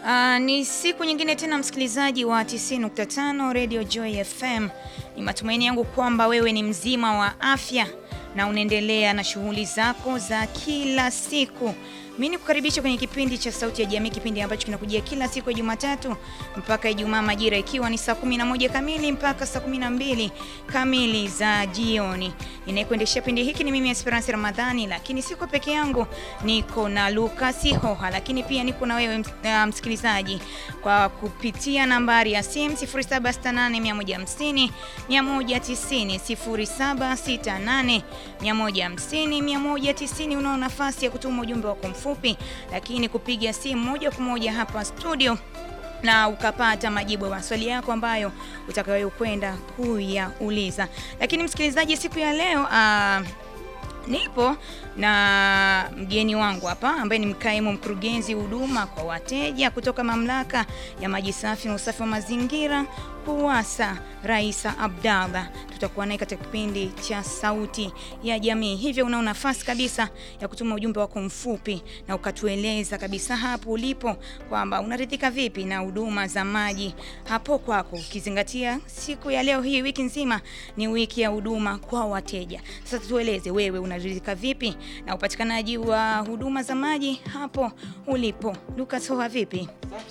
Uh, ni siku nyingine tena msikilizaji wa 90.5 Radio Joy FM. Ni matumaini yangu kwamba wewe ni mzima wa afya na unaendelea na shughuli zako za kila siku. Mimi nikukaribisha kwenye kipindi cha Sauti ya Jamii, kipindi ambacho kinakujia kila siku ya Jumatatu mpaka Ijumaa majira ikiwa ni saa 11 kamili mpaka saa 12 kamili za jioni. Ninayekuendeshea kipindi hiki ni mimi Esperance Ramadhani, lakini siko peke yangu, niko na Lucas Hoha, lakini pia niko na wewe uh, msikilizaji kwa kupitia nambari ya simu 0768 150 190 0768 150 190. Unao nafasi ya kutuma ujumbe wako mfupi, lakini kupiga simu moja kwa moja hapa studio na ukapata majibu ya maswali yako ambayo utakayokwenda kuyauliza. Lakini msikilizaji, siku ya leo uh, nipo na mgeni wangu hapa ambaye ni mkaimu mkurugenzi huduma kwa wateja kutoka mamlaka ya maji safi na usafi wa mazingira KUWASA, Raisa Abdallah. Tutakuwa naye katika kipindi cha Sauti ya Jamii, hivyo unao nafasi kabisa ya kutuma ujumbe wako mfupi na ukatueleza kabisa hapo ulipo kwamba unaridhika vipi na huduma za maji hapo kwako, ukizingatia siku ya leo hii, wiki nzima ni wiki ya huduma kwa wateja. Sasa tueleze wewe unaridhika vipi na upatikanaji wa huduma za maji hapo ulipo. Lucas Hoha, vipi?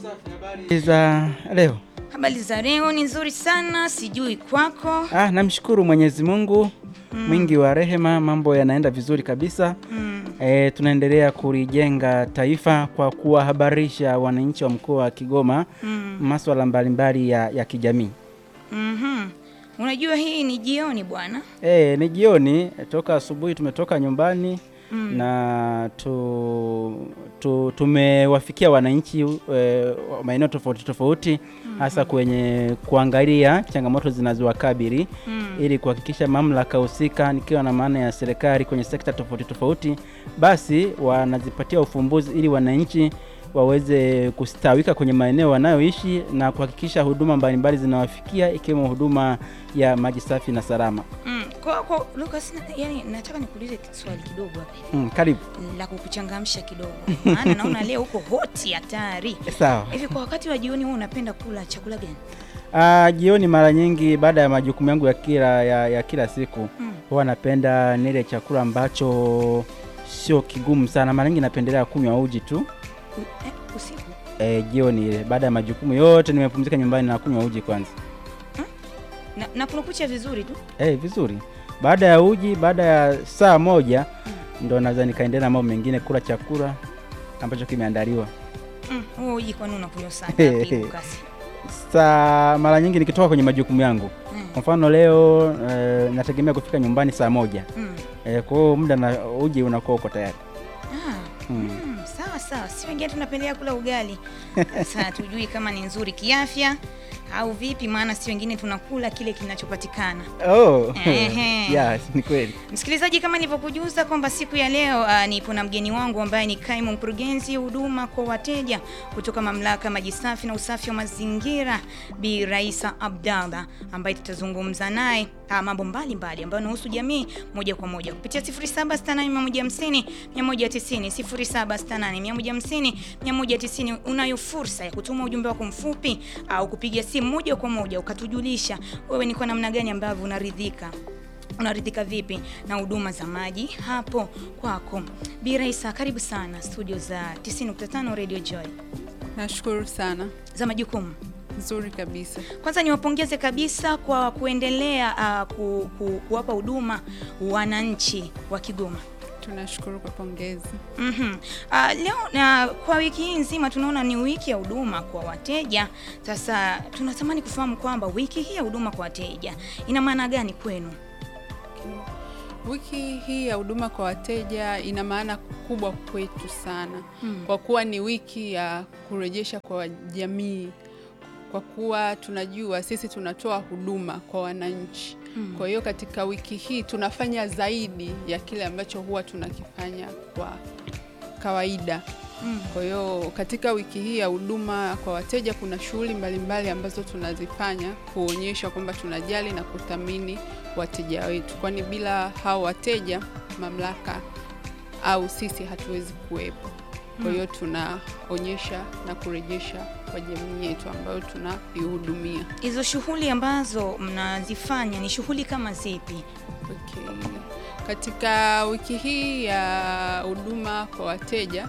za leo Habari za leo ni nzuri sana, sijui kwako. ah, namshukuru Mwenyezi Mungu mwingi wa rehema, mambo yanaenda vizuri kabisa Mm. e, tunaendelea kulijenga taifa kwa kuwahabarisha wananchi wa mkoa wa Kigoma Mm. masuala mbalimbali ya, ya kijamii. Mhm. Unajua hii ni jioni bwana. E, ni jioni toka asubuhi tumetoka nyumbani Mm. na tu, tu, tumewafikia wananchi e, wa maeneo tofauti tofauti hasa kwenye kuangalia changamoto zinazowakabili Mm. ili kuhakikisha mamlaka husika nikiwa na maana ya serikali kwenye sekta tofauti tofauti, basi wanazipatia ufumbuzi ili wananchi waweze kustawika kwenye maeneo wanayoishi na kuhakikisha huduma mbalimbali zinawafikia ikiwemo huduma ya maji safi na salama. Mm. Kwa, kwa Lucas, na- yani nataka nikuulize swali kidogo hapa Mm, karibu. la kukuchangamsha kidogo, maana naona leo uko hoti hatari Sawa. hivi. Kwa wakati wa jioni, wewe unapenda kula chakula gani? Ah, jioni mara nyingi baada ya majukumu yangu ya kila, ya, ya kila siku Mm. huwa napenda nile chakula ambacho sio kigumu sana. Mara nyingi napendelea kunywa uji tu U, eh, usiku e, jioni ile baada ya majukumu yote nimepumzika nyumbani na kunywa uji kwanza. na, na kunukucha vizuri tu. Eh, vizuri. Baada ya uji, baada ya saa moja ndo naweza nikaendelea na mambo mengine, kula chakula ambacho kimeandaliwa. Mm. Wewe uji kwani unakunywa saa ngapi Lucas? Saa mara nyingi nikitoka kwenye majukumu yangu, Mm. kwa mfano leo e, nategemea kufika nyumbani saa moja Mm. e, kwa hiyo muda na uji unakuwa uko tayari. Ah. Mm. Mm, sawa sawa, si wengine tunapendelea kula ugali. Sasa tujui kama ni nzuri kiafya au vipi, maana si wengine tunakula kile kinachopatikana. Oh. Ehe. yes, ni kweli. Msikilizaji, kama nilivyokujuza kwamba siku ya leo uh, nipo na mgeni wangu ambaye ni kaimu mkurugenzi huduma kwa wateja kutoka mamlaka ya maji safi na usafi wa mazingira Bi Raisa Abdallah, ambaye tutazungumza naye uh, mambo mbalimbali ambayo yanahusu jamii moja kwa moja kupitia 0768150190 0768150190 190. Unayo fursa ya kutuma ujumbe wako mfupi au kupiga simu moja kwa moja ukatujulisha wewe ni kwa namna gani ambavyo unaridhika unaridhika vipi na huduma za maji hapo kwako. Bi Raisa, karibu sana studio za 90.5 Radio Joy Nashukuru sana, za majukumu. nzuri kabisa. Kwanza niwapongeze kabisa kwa kuendelea uh, ku, ku, kuwapa huduma wananchi wa Kigoma. Tunashukuru kwa pongezi. Mhm. Uh, leo na kwa wiki hii nzima tunaona ni wiki ya huduma kwa wateja. Sasa tunatamani kufahamu kwamba wiki hii ya huduma kwa wateja ina maana gani kwenu? Wiki hii ya huduma kwa wateja ina maana kubwa kwetu sana, Mm. kwa kuwa ni wiki ya kurejesha kwa jamii, kwa kuwa tunajua sisi tunatoa huduma kwa wananchi. Mm. Kwa hiyo katika wiki hii tunafanya zaidi ya kile ambacho huwa tunakifanya kwa kawaida. Mm. Kwa hiyo katika wiki hii ya huduma kwa wateja kuna shughuli mbalimbali ambazo tunazifanya kuonyesha kwamba tunajali na kuthamini wateja wetu, kwani bila hao wateja mamlaka au sisi hatuwezi kuwepo. Kwa hiyo tunaonyesha na kurejesha kwa jamii yetu ambayo tunaihudumia. Hizo shughuli ambazo mnazifanya ni shughuli kama zipi? Okay. Katika wiki hii ya huduma kwa wateja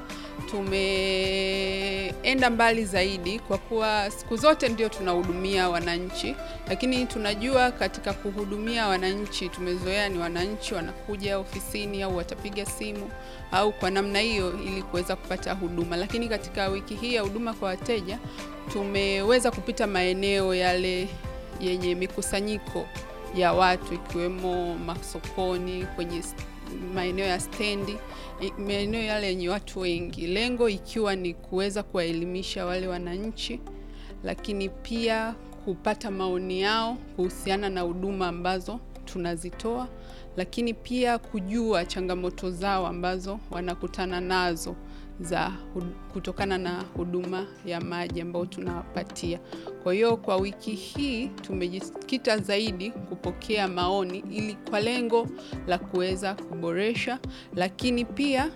tumeenda mbali zaidi kwa kuwa siku zote ndio tunahudumia wananchi, lakini tunajua katika kuhudumia wananchi tumezoea ni wananchi wanakuja ofisini au watapiga simu au kwa namna hiyo ili kuweza kupata huduma. Lakini katika wiki hii ya huduma kwa wateja tumeweza kupita maeneo yale yenye mikusanyiko ya watu ikiwemo masokoni, kwenye st- maeneo ya stendi, i- maeneo yale yenye watu wengi, lengo ikiwa ni kuweza kuwaelimisha wale wananchi, lakini pia kupata maoni yao kuhusiana na huduma ambazo tunazitoa, lakini pia kujua changamoto zao ambazo wanakutana nazo za hud- kutokana na huduma ya maji ambayo tunawapatia. Kwa hiyo kwa wiki hii tumejikita zaidi kupokea maoni ili kwa lengo la kuweza kuboresha, lakini pia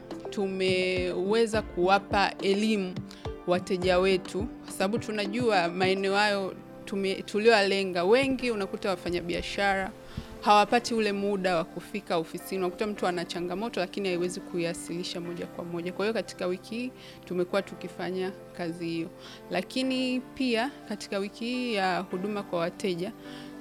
tumeweza kuwapa elimu wateja wetu, kwa sababu tunajua maeneo hayo tume- tulioyalenga, wengi unakuta wafanyabiashara hawapati ule muda wa kufika ofisini. Unakuta mtu ana changamoto lakini haiwezi kuiwasilisha moja kwa moja. Kwa hiyo katika wiki hii tumekuwa tukifanya kazi hiyo, lakini pia katika wiki hii ya huduma kwa wateja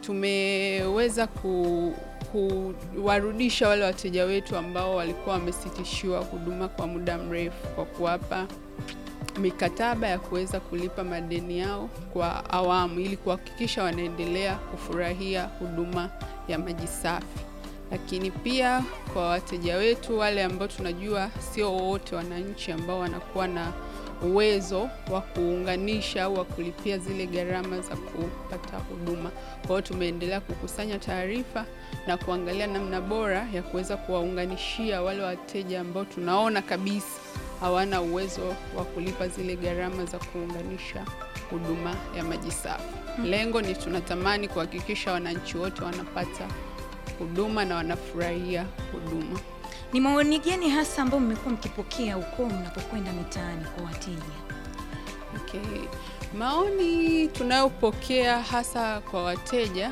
tumeweza ku kuwarudisha wale wateja wetu ambao walikuwa wamesitishiwa huduma kwa muda mrefu kwa kuwapa mikataba ya kuweza kulipa madeni yao kwa awamu ili kuhakikisha wanaendelea kufurahia huduma ya maji safi. Lakini pia kwa wateja wetu wale ambao tunajua sio wote wananchi ambao wanakuwa na uwezo wa kuunganisha au wa kulipia zile gharama za kupata huduma. Kwa hiyo tumeendelea kukusanya taarifa na kuangalia namna bora ya kuweza kuwaunganishia wale wateja ambao tunaona kabisa hawana uwezo wa kulipa zile gharama za kuunganisha huduma ya maji safi. Lengo ni tunatamani kuhakikisha wananchi wote wanapata huduma na wanafurahia huduma. Ni maoni gani hasa ambayo mmekuwa mkipokea huko mnapokwenda mitaani kwa wateja? Okay. Maoni tunayopokea hasa kwa wateja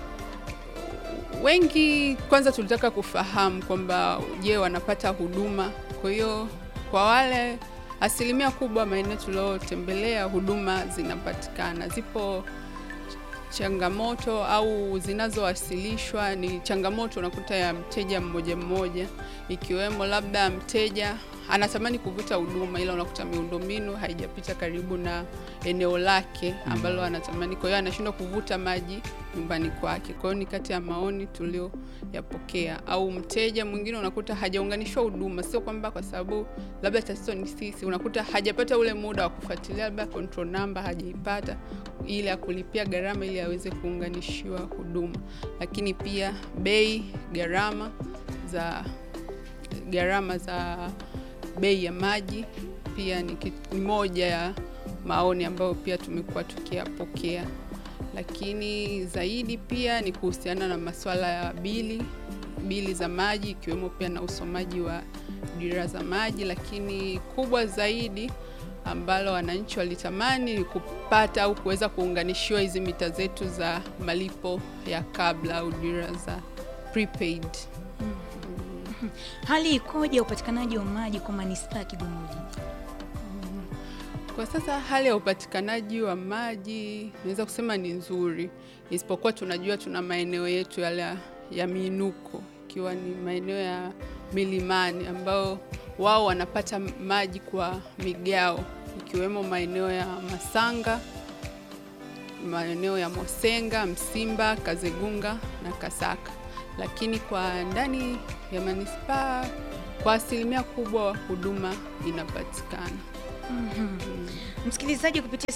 wengi, kwanza tulitaka kufahamu kwamba je, wanapata huduma. Kwa hiyo kwa wale asilimia kubwa maeneo tuliotembelea huduma zinapatikana, zipo changamoto au zinazowasilishwa ni changamoto unakuta ya mteja mmoja mmoja, ikiwemo labda mteja anatamani kuvuta huduma ila unakuta miundombinu haijapita karibu na eneo lake ambalo anatamani, kwa hiyo anashindwa kuvuta maji nyumbani kwake. Kwa hiyo ni kati ya maoni tulioyapokea. Au mteja mwingine unakuta hajaunganishwa huduma, sio kwamba kwa sababu labda tatizo ni sisi, unakuta hajapata ule muda wa kufuatilia, labda control number hajaipata ili ya kulipia gharama ili aweze kuunganishiwa huduma, lakini pia bei, gharama za gharama za bei ya maji pia ni, kit- ni moja ya maoni ambayo pia tumekuwa tukiyapokea, lakini zaidi pia ni kuhusiana na masuala ya bili bili za maji ikiwemo pia na usomaji wa dira za maji, lakini kubwa zaidi ambalo wananchi walitamani ni kupata au kuweza kuunganishiwa hizi mita zetu za malipo ya kabla au dira za prepaid. Hali ikoje ya upatikanaji wa maji kwa manispaa ya Kigoma Ujiji? Kwa sasa hali ya upatikanaji wa maji naweza kusema ni nzuri, isipokuwa tunajua tuna maeneo yetu yale ya- ya miinuko, ikiwa ni maeneo ya milimani ambao wao wanapata maji kwa migao, ikiwemo maeneo ya Masanga, maeneo ya Mosenga, Msimba, Kazegunga na Kasaka. Lakini kwa ndani ya manispaa kwa asilimia kubwa huduma inapatikana. Msikilizaji, kupitia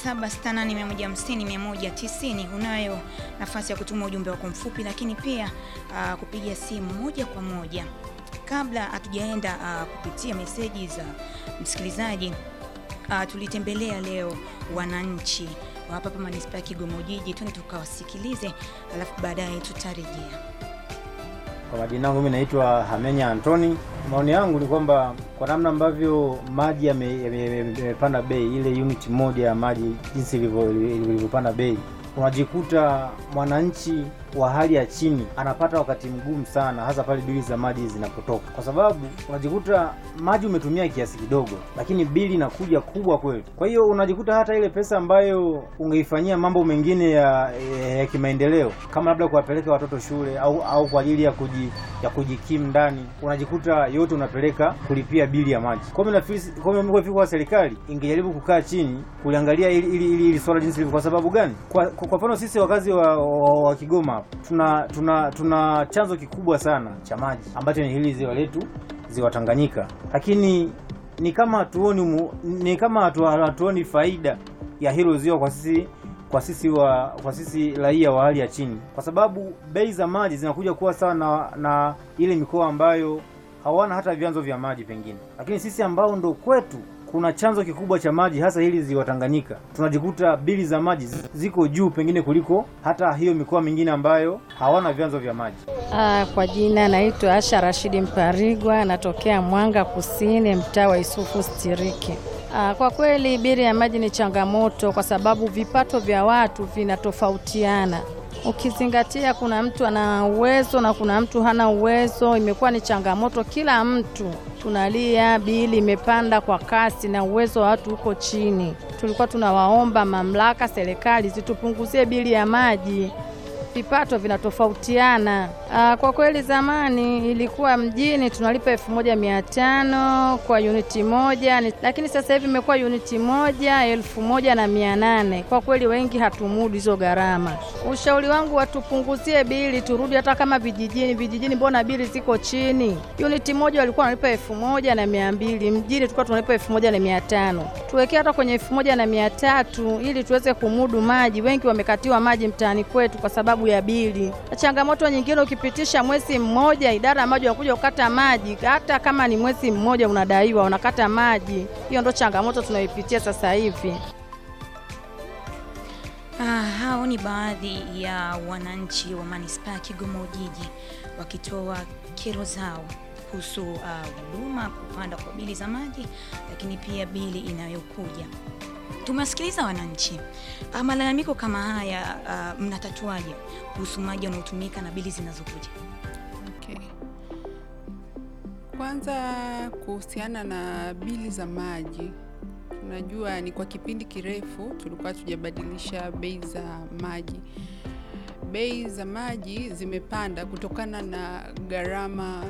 0768150190 unayo nafasi ya kutuma ujumbe wako mfupi, lakini pia ah, kupiga simu moja kwa moja. Kabla hatujaenda ah, kupitia meseji za msikilizaji, ah, tulitembelea leo wananchi wa hapa hapa manispaa ya Kigoma Ujiji, twende tukawasikilize, alafu baadaye tutarejea. Kwa majina yangu mimi naitwa Hamenya Antoni. Maoni yangu ni kwamba kwa namna ambavyo maji yame- yame- yame- yamepanda bei, ile unit moja ya maji jinsi ilivyo- ilivyopanda bei, unajikuta mwananchi wa hali ya chini anapata wakati mgumu sana, hasa pale bili za maji zinapotoka, kwa sababu unajikuta maji umetumia kiasi kidogo, lakini bili inakuja kubwa kweli. Kwa hiyo unajikuta hata ile pesa ambayo ungeifanyia mambo mengine ya, ya, ya kimaendeleo kama labda kuwapeleka watoto shule au au kwa ajili ya kuji, ya kujikimu ndani, unajikuta yote unapeleka kulipia bili ya maji. Kwa hiyo nafikiri kwa hiyo mimi kwa serikali ingejaribu kukaa chini kuliangalia ili ili, ili, ili swala jinsi lilivyo. Kwa sababu gani? Kwa kwa kwa mfano sisi wakazi wa, wa, wa Kigoma hapa tuna tuna tuna chanzo kikubwa sana cha maji ambacho ni hili ziwa letu, ziwa Tanganyika, lakini ni kama hatuoni umu- ni kama hatu- hatuoni faida ya hilo ziwa kwa sisi kwa sisi wa kwa sisi raia wa hali ya chini, kwa sababu bei za maji zinakuja kuwa sawa na, na ile mikoa ambayo hawana hata vyanzo vya maji pengine, lakini sisi ambao ndo kwetu kuna chanzo kikubwa cha maji hasa hili ziwa Tanganyika, tunajikuta bili za maji zi- ziko juu pengine kuliko hata hiyo mikoa mingine ambayo hawana vyanzo vya maji. Ah, kwa jina naitwa Asha Rashidi Mparigwa, natokea Mwanga Kusini, mtaa wa Isufu Stiriki. Ah, kwa kweli bili ya maji ni changamoto kwa sababu vipato vya watu vinatofautiana. Ukizingatia kuna mtu ana uwezo na kuna mtu hana uwezo, imekuwa ni changamoto. Kila mtu tunalia, bili imepanda kwa kasi na uwezo wa watu uko chini. Tulikuwa tunawaomba mamlaka, serikali zitupunguzie bili ya maji vipato vinatofautiana. Aa, kwa kweli zamani ilikuwa mjini tunalipa elfu moja mia tano kwa uniti moja, ni- lakini sasa hivi imekuwa uniti moja elfu moja na mia nane. Kwa kweli wengi hatumudu hizo gharama. Ushauri wangu watupunguzie bili, turudi hata kama vijijini. Vijijini mbona bili ziko chini? Uniti moja walikuwa wanalipa elfu moja na mia mbili, mjini tulikuwa tunalipa elfu moja na mia tano. Tuwekee hata kwenye elfu moja na mia tatu ili tuweze kumudu maji. Wengi wamekatiwa maji mtaani kwetu kwa sababu ya bili. Na changamoto nyingine, ukipitisha mwezi mmoja, idara ya maji wanakuja kukata maji, hata kama ni mwezi mmoja unadaiwa, wanakata maji. Hiyo ndo changamoto tunayoipitia sasa hivi. Ah, hao ni baadhi ya wananchi wa manispaa ya Kigoma Ujiji wakitoa kero zao kuhusu ah, huduma kupanda kwa bili za maji, lakini pia bili inayokuja. Tumewasikiliza wananchi. Ah, malalamiko kama haya ah, mnatatuaje kuhusu maji yanayotumika na bili zinazokuja? Okay. Kwanza kuhusiana na bili za maji, tunajua ni kwa kipindi kirefu tulikuwa tujabadilisha bei za maji. Bei za maji zimepanda kutokana na gharama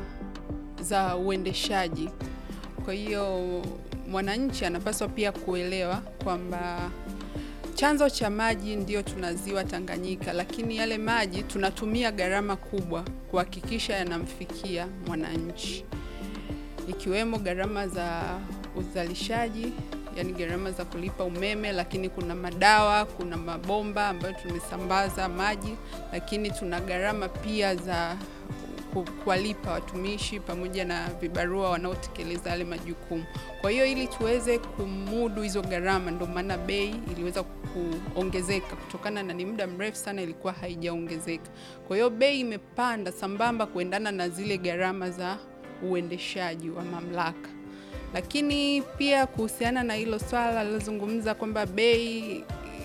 za uendeshaji. Kwa hiyo mwananchi anapaswa pia kuelewa kwamba chanzo cha maji ndio tuna ziwa Tanganyika, lakini yale maji tunatumia gharama kubwa kuhakikisha yanamfikia mwananchi, ikiwemo gharama za uzalishaji, yani gharama za kulipa umeme, lakini kuna madawa, kuna mabomba ambayo tumesambaza maji, lakini tuna gharama pia za ku- kuwalipa watumishi pamoja na vibarua wanaotekeleza yale majukumu. Kwa hiyo ili tuweze kumudu hizo gharama, ndio maana bei iliweza kuongezeka kutokana na ni muda mrefu sana ilikuwa haijaongezeka. Kwa hiyo bei imepanda sambamba kuendana na zile gharama za uendeshaji wa mamlaka. Lakini pia kuhusiana na hilo swala lilozungumza kwamba bei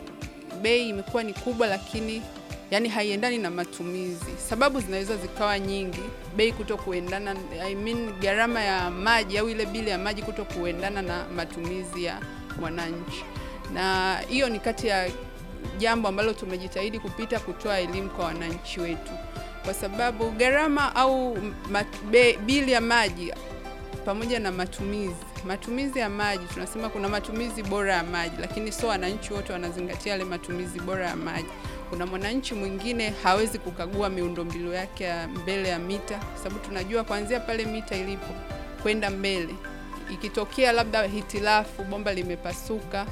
bei imekuwa ni kubwa, lakini yani haiendani na matumizi. Sababu zinaweza zikawa nyingi, bei kuto kuendana, I mean gharama ya maji au ile bili ya maji kuto kuendana na matumizi ya mwananchi, na hiyo ni kati ya jambo ambalo tumejitahidi kupita kutoa elimu kwa wananchi wetu, kwa sababu gharama au ma, be, bili ya maji pamoja na matumizi matumizi ya maji tunasema kuna matumizi bora ya maji, lakini sio wananchi wote wanazingatia yale matumizi bora ya maji. Kuna mwananchi mwingine hawezi kukagua miundombinu yake ya mbele ya mita, kwa sababu tunajua kuanzia pale mita ilipo kwenda mbele, ikitokea labda hitilafu, bomba limepasuka,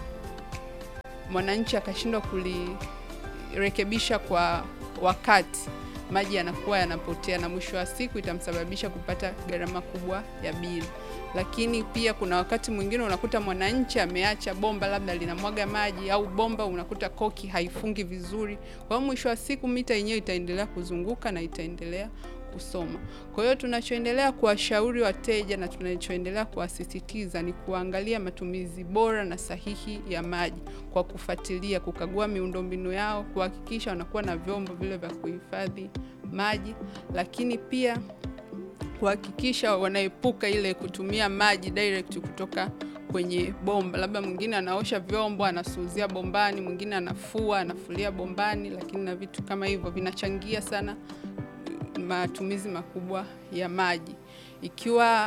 mwananchi akashindwa kulirekebisha kwa wakati maji yanakuwa yanapotea na mwisho wa siku itamsababisha kupata gharama kubwa ya bili. Lakini pia kuna wakati mwingine unakuta mwananchi ameacha bomba labda linamwaga maji au bomba unakuta koki haifungi vizuri. Kwa hiyo mwisho wa siku mita yenyewe itaendelea kuzunguka na itaendelea kusoma. Kwa hiyo tunachoendelea kuwashauri wateja na tunachoendelea kuwasisitiza ni kuangalia matumizi bora na sahihi ya maji kwa kufuatilia, kukagua miundombinu yao, kuhakikisha wanakuwa na vyombo vile vya kuhifadhi maji, lakini pia kuhakikisha wanaepuka ile kutumia maji direct kutoka kwenye bomba. Labda mwingine anaosha vyombo anasuuzia bombani, mwingine anafua anafulia bombani, lakini na vitu kama hivyo vinachangia sana matumizi makubwa ya maji. Ikiwa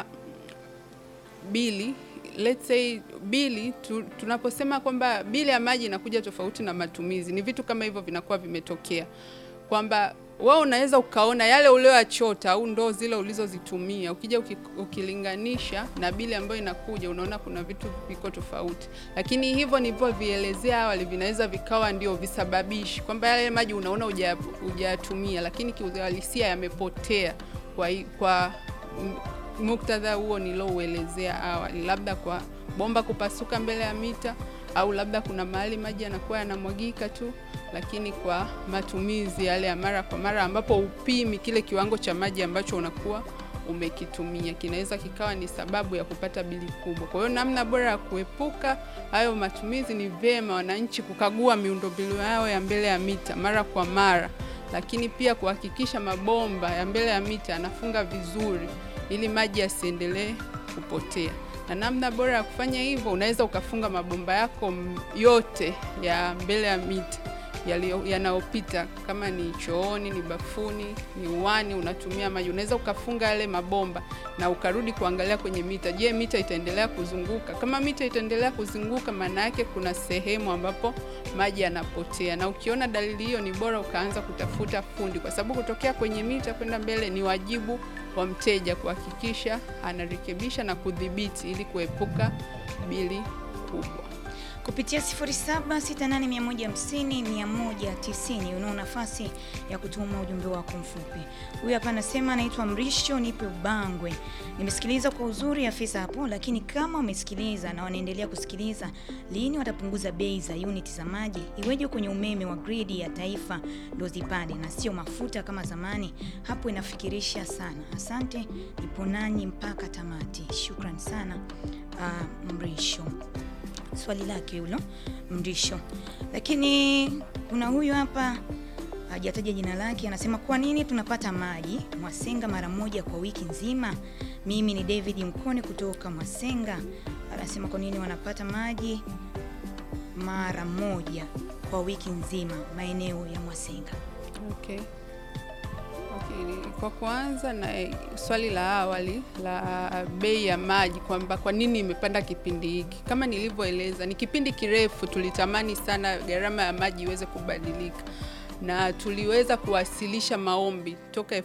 bili let's say bili tu, tunaposema kwamba bili ya maji inakuja tofauti na matumizi, ni vitu kama hivyo vinakuwa vimetokea kwamba wewe unaweza ukaona yale ulioyachota au ndoo zile ulizozitumia, ukija uki, ukilinganisha na bili ambayo inakuja, unaona kuna vitu viko tofauti. Lakini hivyo nilivyovielezea awali vinaweza vikawa ndio visababishi kwamba yale maji unaona hujayatumia, lakini kiuhalisia yamepotea kwa, kwa muktadha huo nilouelezea awali, labda kwa bomba kupasuka mbele ya mita au labda kuna mahali maji yanakuwa yanamwagika tu, lakini kwa matumizi yale ya mara kwa mara, ambapo upimi kile kiwango cha maji ambacho unakuwa umekitumia, kinaweza kikawa ni sababu ya kupata bili kubwa. Kwa hiyo namna bora ya kuepuka hayo matumizi ni vyema wananchi kukagua miundombinu yao ya mbele ya mita mara kwa mara, lakini pia kuhakikisha mabomba ya mbele ya mita yanafunga vizuri ili maji yasiendelee kupotea na namna bora ya kufanya hivyo, unaweza ukafunga mabomba yako yote ya mbele ya mita yanayopita, kama ni chooni, ni bafuni, ni uani, unatumia maji, unaweza ukafunga yale mabomba na ukarudi kuangalia kwenye mita. Je, mita itaendelea kuzunguka? Kama mita itaendelea kuzunguka, maana yake kuna sehemu ambapo maji yanapotea, na ukiona dalili hiyo, ni bora ukaanza kutafuta fundi, kwa sababu kutokea kwenye mita kwenda mbele ni wajibu wa mteja kuhakikisha anarekebisha na kudhibiti ili kuepuka bili kubwa. Kupitia 0768150190 unao nafasi ya kutuma ujumbe wako mfupi. Huyu hapa anasema anaitwa Mrisho, nipe Ubangwe. Nimesikiliza kwa uzuri afisa hapo, lakini kama wamesikiliza na wanaendelea kusikiliza, lini watapunguza bei za uniti za maji? Iweje kwenye umeme wa gridi ya taifa ndo zipande na sio mafuta kama zamani? Hapo inafikirisha sana. Asante, nipo nanyi mpaka tamati. Shukran sana uh, Mrisho swali lake hilo Mrisho. Lakini kuna huyu hapa hajataja jina lake, anasema kwa nini tunapata maji Mwasenga mara moja kwa wiki nzima? Mimi ni David Mkone kutoka Mwasenga. Anasema kwa nini wanapata maji mara moja kwa wiki nzima maeneo ya Mwasenga. Okay. Okay. Kwa kuanza na swali la awali la bei ya maji kwamba kwa nini imepanda kipindi hiki, kama nilivyoeleza, ni kipindi kirefu tulitamani sana gharama ya maji iweze kubadilika na tuliweza kuwasilisha maombi toka